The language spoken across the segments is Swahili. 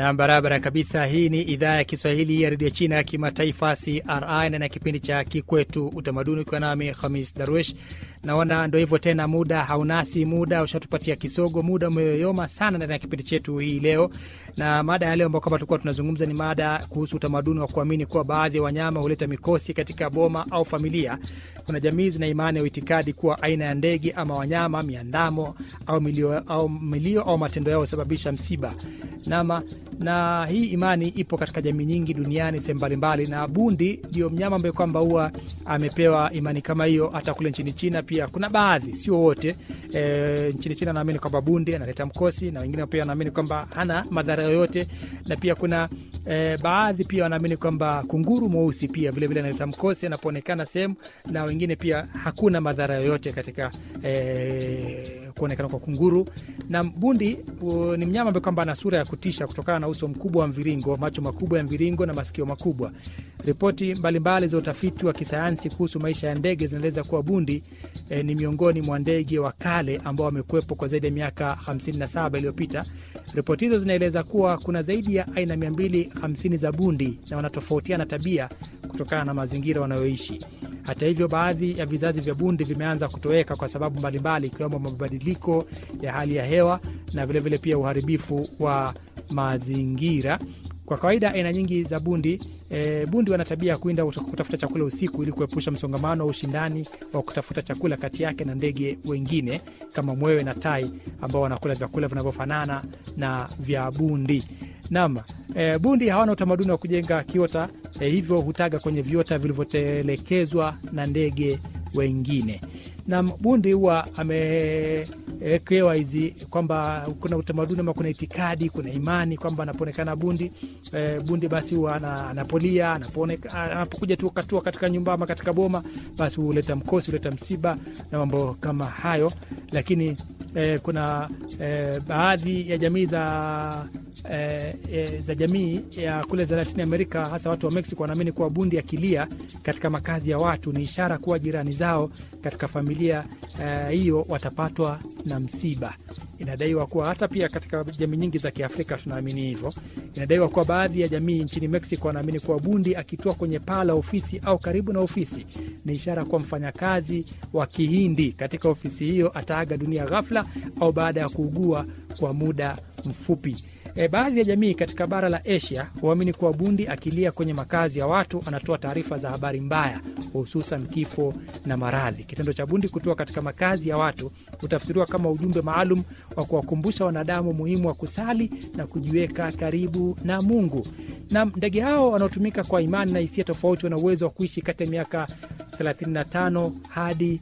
na barabara kabisa. Hii ni idhaa ya Kiswahili ya redio China ya kimataifa CRI na na kipindi cha Kikwetu Utamaduni, ukiwa nami Hamis Darwish. Naona ndo hivyo tena, muda haunasi, muda ushatupatia kisogo, muda umeyoyoma sana ndani ya kipindi chetu hii leo. Na mada ya leo ambao kwamba tulikuwa tunazungumza ni mada kuhusu utamaduni wa kuamini kuwa baadhi ya wanyama huleta mikosi katika boma au familia. Kuna jamii zina imani au itikadi kuwa aina ya ndege ama wanyama, miandamo au milio au, milio, au matendo yao husababisha msiba nama na hii imani ipo katika jamii nyingi duniani sehemu mbalimbali, na bundi ndio mnyama ambaye kwamba huwa amepewa imani kama hiyo. Hata kule nchini China pia kuna baadhi, sio wote. E, nchini China naamini kwamba bundi analeta mkosi, na wengine pia wanaamini kwamba hana madhara yoyote, na pia kuna e, baadhi pia wanaamini kwamba kunguru mweusi pia vilevile analeta mkosi anapoonekana sehemu, na wengine pia hakuna madhara yoyote katika e, kuonekana kwa kunguru. Na bundi u, ni mnyama ambaye kwamba ana sura ya kutisha kutokana na uso mkubwa wa mviringo, macho makubwa ya mviringo na masikio makubwa. Ripoti mbalimbali za utafiti wa kisayansi kuhusu maisha ya ndege zinaeleza kuwa bundi e, ni miongoni mwa ndege wa kale ambao wamekuwepo kwa zaidi ya miaka 57 iliyopita. Ripoti hizo zinaeleza kuwa kuna zaidi ya aina 250 za bundi na wanatofautiana tabia kutokana na mazingira wanayoishi. Hata hivyo, baadhi ya vizazi vya bundi vimeanza kutoweka kwa sababu mbalimbali, ikiwemo mabadiliko ya hali ya hewa na vilevile vile pia uharibifu wa mazingira. Kwa kawaida aina nyingi za bundi e, bundi wana tabia ya kuinda kutafuta chakula usiku ili kuepusha msongamano wa ushindani wa kutafuta chakula kati yake na ndege wengine kama mwewe na tai ambao wanakula vyakula vinavyofanana na vya bundi. Naam, e, bundi hawana utamaduni wa kujenga kiota e, hivyo hutaga kwenye viota vilivyotelekezwa na ndege wengine. Naam, bundi huwa amewekewa hizi kwamba kuna utamaduni ama kuna itikadi, kuna imani kwamba anapoonekana bundi e, bundi basi huwa anapolia, anapokuja tu katua katika nyumba ama katika boma, basi huleta mkosi, huleta msiba na mambo kama hayo, lakini e, kuna e, baadhi ya jamii za E, e, za jamii ya kule za Latini Amerika, hasa watu wa Mexico wanaamini kuwa bundi akilia katika makazi ya watu ni ishara kuwa jirani zao katika familia hiyo e, watapatwa na msiba. Inadaiwa kuwa hata pia katika jamii nyingi za Kiafrika tunaamini hivyo. Inadaiwa kuwa baadhi ya jamii nchini Mexico wanaamini kuwa bundi akitua kwenye paa la ofisi au karibu na ofisi ni ishara kuwa mfanyakazi wa Kihindi katika ofisi hiyo ataaga dunia ghafla au baada ya kuugua kwa muda mfupi. E, baadhi ya jamii katika bara la Asia huamini kuwa bundi akilia kwenye makazi ya watu anatoa taarifa za habari mbaya, hususan kifo na maradhi. Kitendo cha bundi kutoa katika makazi ya watu hutafsiriwa kama ujumbe maalum wa kuwakumbusha wanadamu muhimu wa kusali na kujiweka karibu na Mungu. Na ndege hao wanaotumika kwa imani na hisia tofauti wana uwezo wa kuishi kati ya miaka 35 hadi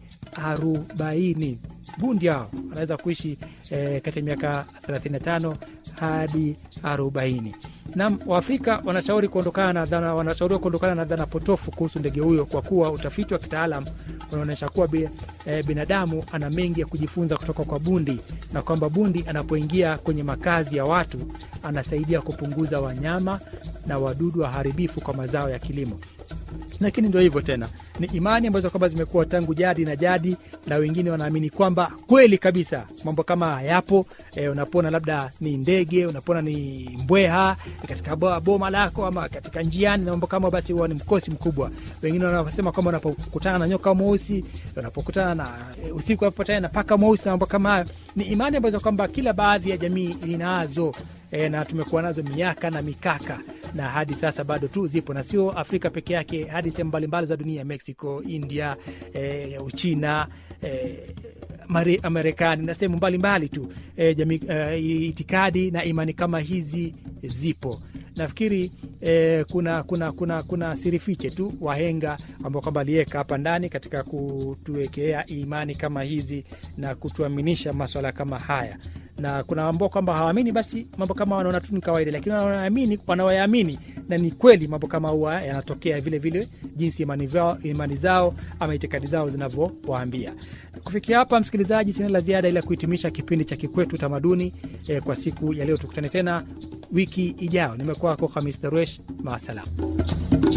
40. Bundi hao wanaweza kuishi e, kati ya miaka 35 hadi 40. Na Waafrika wanashauri kuondokana na dhana, wanashauriwa kuondokana na dhana potofu kuhusu ndege huyo kwa kuwa utafiti wa kitaalam unaonyesha kuwa bi, e, binadamu ana mengi ya kujifunza kutoka kwa bundi na kwamba bundi anapoingia kwenye makazi ya watu anasaidia kupunguza wanyama na wadudu waharibifu kwa mazao ya kilimo. Lakini ndio hivyo tena, ni imani ambazo kwamba zimekuwa tangu jadi na jadi, na wengine wanaamini kwamba kweli kabisa mambo kama hayapo. E, unapona labda ni ndege, unapona ni mbweha katika boma lako ama katika njiani na mambo kama, basi huwa ni mkosi mkubwa. Wengine wanasema kwamba unapokutana na nyoka mweusi, unapokutana na e, usiku unapopatana na paka mweusi na mambo kama hayo, ni imani ambazo kwamba kila baadhi ya jamii inazo e, na tumekuwa nazo miaka na mikaka na hadi sasa bado tu zipo na sio Afrika peke yake, hadi sehemu mbalimbali za dunia, Mexico, India, e, Uchina, e, Marekani na sehemu mbalimbali tu e, jamii, e, itikadi na imani kama hizi zipo. Nafikiri eh, kuna, kuna, kuna, kuna siri fiche tu wahenga ambao kwamba aliweka hapa ndani katika kutuwekea imani kama hizi na kutuaminisha maswala kama haya na kuna ambao kwamba hawaamini, basi mambo kama wanaona tu ni kawaida, lakini wanaamini, wanaoyaamini na ni kweli mambo kama huwa yanatokea vile vile, jinsi imani, vao, imani zao ama itikadi zao zinavyowaambia. Kufikia hapa, msikilizaji, sina la ziada ila kuhitimisha kipindi cha Kikwetu Utamaduni eh, kwa siku ya leo. Tukutane tena wiki ijayo. Nimekuwa wako Hamis Darwesh, maasalam.